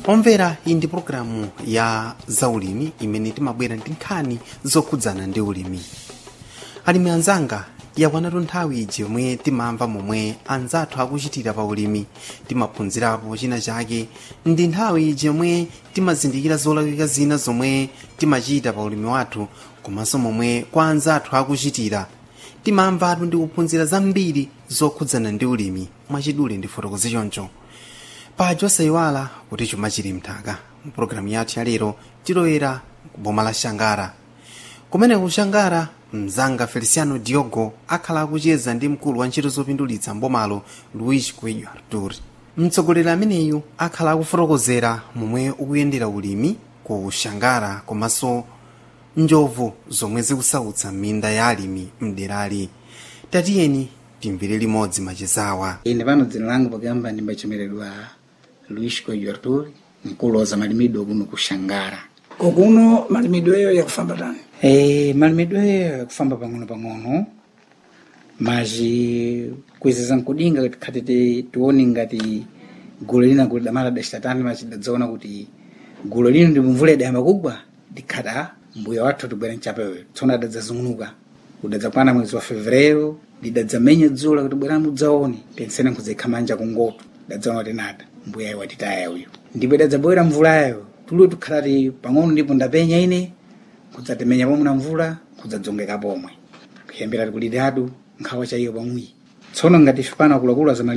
omvera iyi ndi pologalamu ya zaulimi imene timabwera ndi nkhani zokhudzana ndi ulimi alimi anzanga yakwanatu nthawi iji yomwe timamva momwe anzathu akuchitira pa ulimi timaphunzirapo china chake ndi nthawi iji yomwe timazindikira zolakwika zina zomwe timachita pa ulimi wathu komanso momwe kwa anzathu akuchitira timamvatu ndi kuphunzira zambiri zokhudzana ndi ulimi mwachidule ndi fotokozi choncho paja osayiwala kuti chuma chili mthaka mpulogalamu yathu ya lero tilowera kuboma la shangara kumene ku shangara mzanga feliciano diogo akhala akucheza ndi mkulu wa ntchito zopindulitsa mbomalo luis coelho artur mtsogoleri ameneyu akhala akufotokozera momwe ukuyendera ulimi ku shangara komanso njovu zomwe zikusautsa minda ya alimi mderali tatiyeni timvere limodzi machezawa ine pano dzina langa pakuyamba ndimbachemeredwa luis coelho artur mkulu wa zamalimido kuno ku shangara kokuno malimidweyo yakufamba tani e, malimidweyo yakufamba pang'ono pang'ono maji kuizeza nkudinga khati tione ngati gulu lina kuti damala dacitatani machi dadzaona kuti gulu lino ndi mvula idayamba kugwa dikhata mbuya wathu tibwera mchapeyo tsono adadzazung'unuka udadzakwana mwezi wa fevrero lidadzamenya dzula kuti bwera mudzaone pensene nkudzekha manja kungoto dadzaona kuti nada mbuya iwo atitaya uyu ndipo idadzabwera mvulayo tuliwo tikhalati pang'ono ndipo ndapenya ine kudzatemenya pomwe na mvula kudzadzongeka pomwe kuyambira kulidadu nkhawa chaiyo pamwi tsono ngati ife pano akuluakulu azamali